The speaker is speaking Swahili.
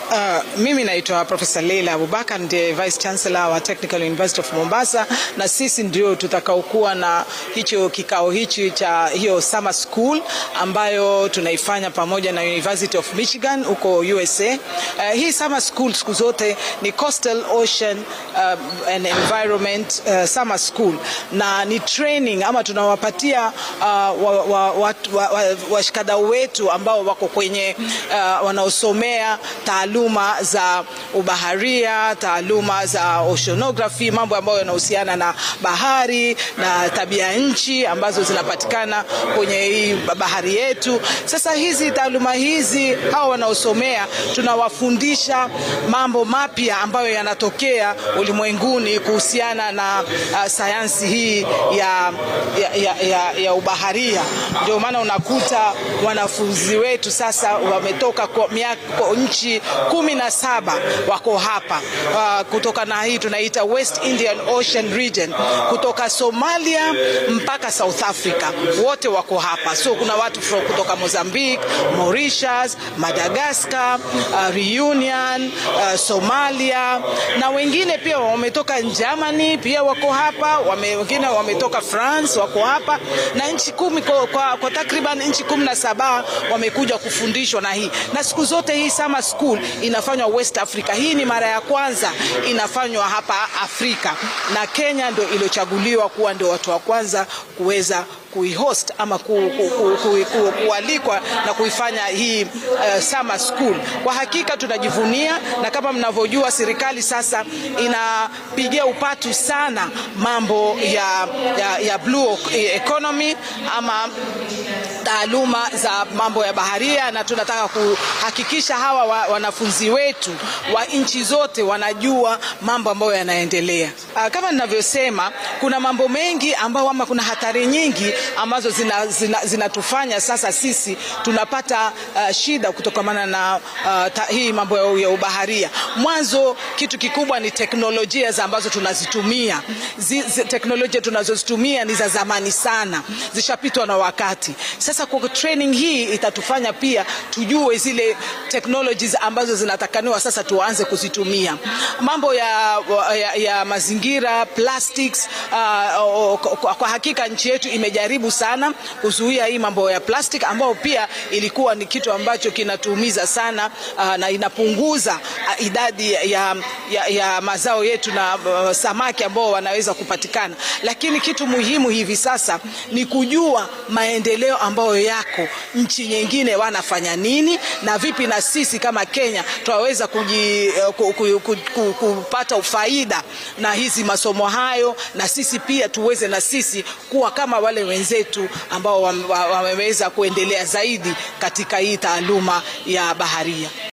Uh, mimi naitwa Profesa Leila Abubakar ndiye Vice Chancellor wa Technical University of Mombasa, na sisi ndio tutakaokuwa na hicho kikao hichi cha hiyo summer school ambayo tunaifanya pamoja na University of Michigan huko USA. Uh, hii summer school siku zote ni Coastal Ocean uh, and Environment uh, summer school na ni training ama tunawapatia uh, washikadau wa, wa, wa, wa wetu ambao wako kwenye uh, wanaosomea taaluma za ubaharia, taaluma za oceanography, mambo ambayo yanahusiana na bahari na tabia nchi ambazo zinapatikana kwenye hii bahari yetu. Sasa hizi taaluma hizi, hawa wanaosomea tunawafundisha mambo mapya ambayo yanatokea ulimwenguni kuhusiana na uh, sayansi hii ya, ya, ya, ya, ya ubaharia. Ndio maana unakuta wanafunzi wetu sasa wametoka kwa miaka nchi kumi na saba wako hapa uh, kutoka na hii tunaita West Indian Ocean Region kutoka Somalia mpaka South Africa, wote wako hapa. So kuna watu kutoka Mozambique, Mauritius, Madagascar, uh, Reunion, uh, Somalia na wengine pia wametoka Germany pia wako hapa, wame, wengine wametoka France wako hapa na nchi kumi kwa, kwa, kwa takriban nchi kumi na saba wamekuja kufundishwa na hii na siku zote hii summer school inafanywa West Africa. Hii ni mara ya kwanza inafanywa hapa Afrika na Kenya ndio iliyochaguliwa kuwa ndio watu wa kwanza kuweza kuihost ama ku, ku, ku, ku, ku, kualikwa na kuifanya hii uh, summer school. Kwa hakika tunajivunia, na kama mnavyojua serikali sasa inapigia upatu sana mambo ya, ya, ya blue economy ama taaluma za mambo ya baharia, na tunataka kuhakikisha hawa wa, wanafunzi wetu wa nchi zote wanajua mambo ambayo yanaendelea. Uh, kama ninavyosema, kuna mambo mengi ambayo ama kuna hatari nyingi ambazo zinatufanya zina, zina sasa sisi tunapata uh, shida kutokana na uh, ta, hii mambo ya ubaharia. Mwanzo kitu kikubwa ni teknolojia za ambazo tunazitumia. Zi, zi, teknolojia tunazozitumia ni za zamani sana, zishapitwa na wakati. Sasa kwa training hii itatufanya pia tujue zile technologies ambazo zinatakaniwa sasa tuanze kuzitumia. Mambo ya, ya, ya mazingira plastics, uh, kwa, kwa hakika nchi yetu imejaribu sana kuzuia hii mambo ya plastic ambayo pia ilikuwa ni kitu ambacho kinatuumiza sana uh, na inapunguza uh, idadi ya, ya, ya mazao yetu na uh, samaki ambao wanaweza kupatikana, lakini kitu muhimu hivi sasa ni kujua maendeleo ambayo yako nchi nyingine wanafanya nini na vipi na sisi kama Kenya tunaweza kuji, ku, ku, ku, ku, kupata ufaida na hizi masomo hayo, na sisi pia tuweze na sisi kuwa kama wale wenzetu ambao wameweza kuendelea zaidi katika hii taaluma ya baharia.